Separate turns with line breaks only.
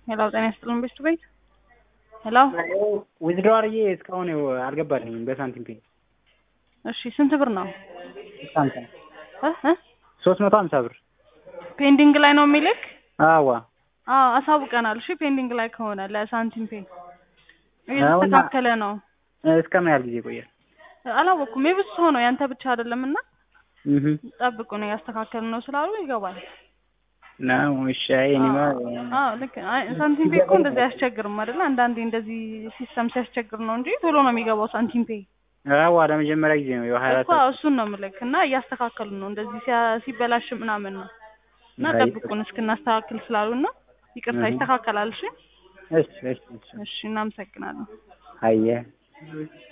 ሄሎ ጤና ይስጥልን ቤስት ቤት ሄሎ
ዊዝድሮ አድርጌ እስካሁን ይኸው አልገባልኝም በሳንቲም ፔ
እሺ ስንት ብር ነው
ሀምሳ
እ እ
ሶስት መቶ ሀምሳ ብር
ፔንዲንግ ላይ ነው የሚልክ
አዋ
አዎ አሳውቀናል እሺ ፔንዲንግ ላይ ከሆነ ለሳንቲም ፔ እየተስተካከለ ነው
እስከ ምን ያህል ጊዜ ይቆያል?
አላወኩም የብዙ ሰው ነው ያንተ ብቻ አይደለም እና
እህ
ጠብቁ ነው ያስተካከልን ነው ስላሉ ይገባል
ነው እሺ። አይ እኔማ
አዎ ልክ አይ ሳንቲም ፔ እኮ እንደዚህ አያስቸግርም አይደለ አንዳንዴ እንደዚህ ሲስተም ሲያስቸግር ነው እንጂ ቶሎ ነው የሚገባው ሳንቲም ፔ
አዋ ለመጀመሪያ ጊዜ ነው የሀያ
እኮ እሱን ነው የምልክ እና እያስተካከሉ ነው እንደዚህ ሲያ- ሲበላሽ ምናምን ነው እና
አይ፣
ጠብቁን እስክናስተካክል ስላሉ እና ይቅርታ
እህ።
ይስተካከላል እሺ
እሺ እሺ እሺ
እሺ እናመሰግናለን
አየ